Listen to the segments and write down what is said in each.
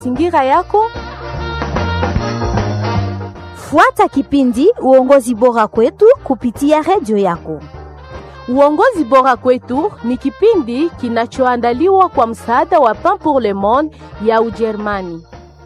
mazingira yako. Fuata kipindi uongozi bora kwetu kupitia redio yako. Uongozi bora kwetu ni kipindi kinachoandaliwa kwa msaada wa Pain pour le Monde ya Ujerumani.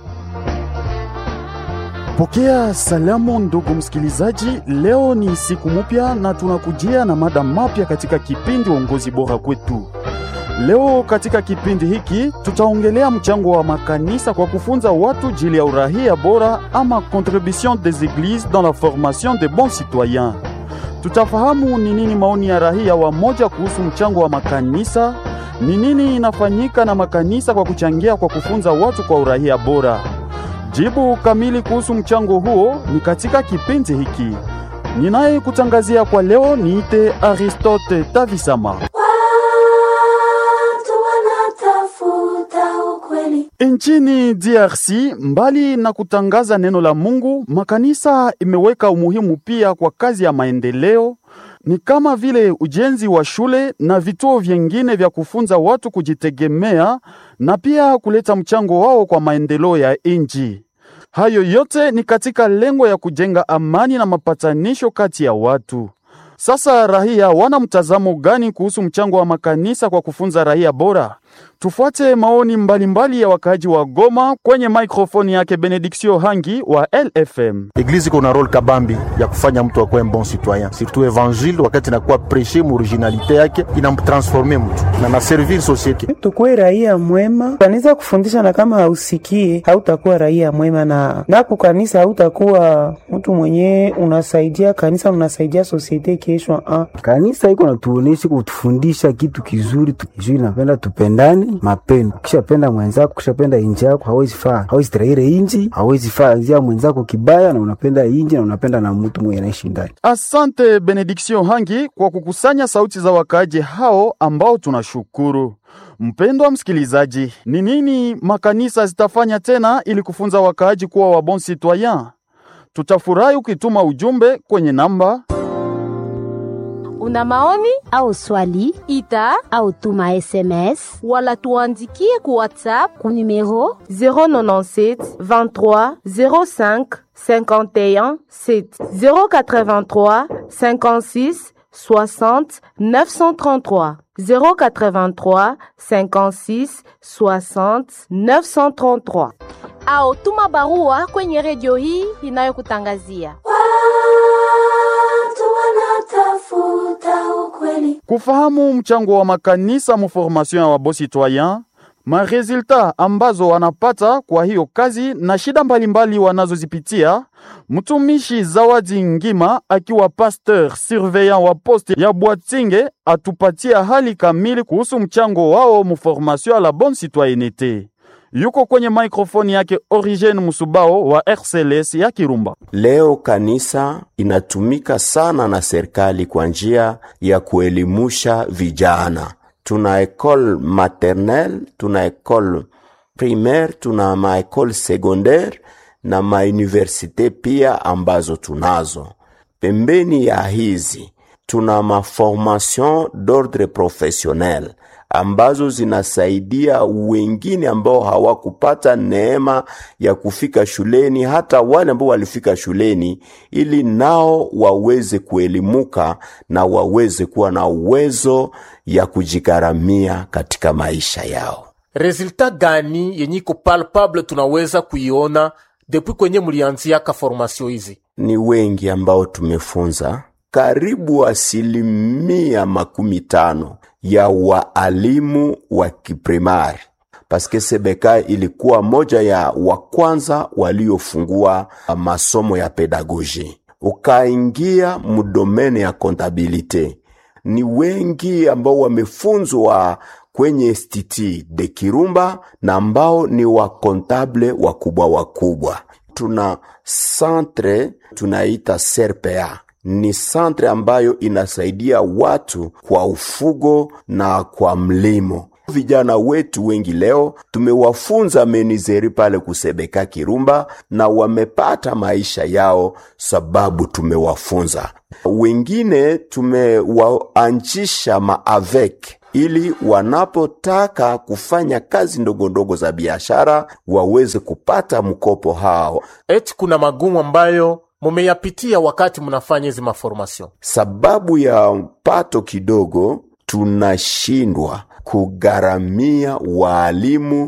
Pokea salamu ndugu msikilizaji, leo ni siku mpya na tunakujia na mada mapya katika kipindi uongozi bora kwetu. Leo katika kipindi hiki tutaongelea mchango wa makanisa kwa kufunza watu jili ya urahia bora ama contribution des églises dans la formation de bons citoyens. Tutafahamu ni nini maoni ya rahia wa moja kuhusu mchango wa makanisa, ni nini inafanyika na makanisa kwa kuchangia kwa kufunza watu kwa urahia bora. Jibu kamili kuhusu mchango huo ni katika kipindi hiki. Ninaye kutangazia kwa leo niite Aristote Tavisama. Nchini DRC, mbali na kutangaza neno la Mungu, makanisa imeweka umuhimu pia kwa kazi ya maendeleo, ni kama vile ujenzi wa shule na vituo vyengine vya kufunza watu kujitegemea na pia kuleta mchango wao kwa maendeleo ya nchi. Hayo yote ni katika lengo ya kujenga amani na mapatanisho kati ya watu. Sasa raia wana mtazamo gani kuhusu mchango wa makanisa kwa kufunza raia bora? Tufuate maoni mbalimbali mbali ya wakaaji wa Goma kwenye maikrofoni yake Benediction Hangi wa LFM. Eglise iko na role kabambi ya kufanya mtu akuwe bon citoyen, surtout evangile wakati inakuwa preshe mu originalite yake inamtransforme mtu na na servir societe. Tukuwe raia mwema, kanisa kufundisha, na kama hausikie hautakuwa raia mwema, na napo kanisa hautakuwa mtu mwenye unasaidia kanisa, unasaidia societe kesho. Ah, kanisa iko natuonesha kutufundisha kitu kizuri tu, kizuri napenda tupendane mapendo. Ukishapenda mwenzako, ukishapenda inji yako, hawezi faa, hawezi traire inji, hawezi faa zia mwenzako kibaya, na unapenda inji na unapenda na mtu mwenye anaishi ndani. Asante Benediction Hangi kwa kukusanya sauti za wakaaji hao ambao tunashukuru. Mpendwa msikilizaji, ni nini makanisa zitafanya tena ili kufunza wakaaji kuwa wa bon citoyen? Tutafurahi ukituma ujumbe kwenye namba Una maoni au swali ita au tuma SMS wala tuandikie ku WhatsApp ku numero 097 23 05 51 7 083 56 60 933 083 56 60 933 au tuma barua kwenye redio hii inayokutangazia kufahamu mchango wa makanisa mu formation ya wabo citoyen, maresultat ambazo wanapata kwa hiyo kazi na shida mbalimbali wanazozipitia. Mtumishi Zawadi Ngima akiwa pasteur surveillant wa poste ya Bwatinge atupatia hali kamili kuhusu mchango wao mu formation ya la bonne citoyenneté. Yuko kwenye maikrofoni yake Origene Musubao wa RCLS ya Kirumba. Leo kanisa inatumika sana na serikali kwa njia ya kuelimusha vijana. Tuna ekole maternelle, tuna ekole primaire, tuna maekole secondaire na mauniversite pia ambazo tunazo. Pembeni ya hizi tuna maformation d'ordre professionnel ambazo zinasaidia wengine ambao hawakupata neema ya kufika shuleni, hata wale ambao walifika shuleni, ili nao waweze kuelimuka na waweze kuwa na uwezo ya kujigharamia katika maisha yao. Resulta gani yenye iko palpable tunaweza kuiona depuis kwenye mulianziaka formasio hizi? Ni wengi ambao tumefunza karibu asilimia makumi tano ya waalimu wa kiprimari paske Sebeka ilikuwa moja ya wa kwanza waliofungua masomo ya pedagoji, ukaingia mudomene ya kontabilite. Ni wengi ambao wamefunzwa kwenye institut de Kirumba na ambao ni wakontable wakubwa wakubwa. Tuna centre tunaita CRPA ni santre ambayo inasaidia watu kwa ufugo na kwa mlimo. Vijana wetu wengi leo tumewafunza menizeri pale kusebeka Kirumba na wamepata maisha yao sababu tumewafunza. Wengine tumewaanjisha maavek ili wanapotaka kufanya kazi ndogo ndogo za biashara waweze kupata mkopo hao. eti kuna magumu ambayo mumeyapitia wakati mnafanya hizi maformation Sababu ya pato kidogo, tunashindwa kugharamia waalimu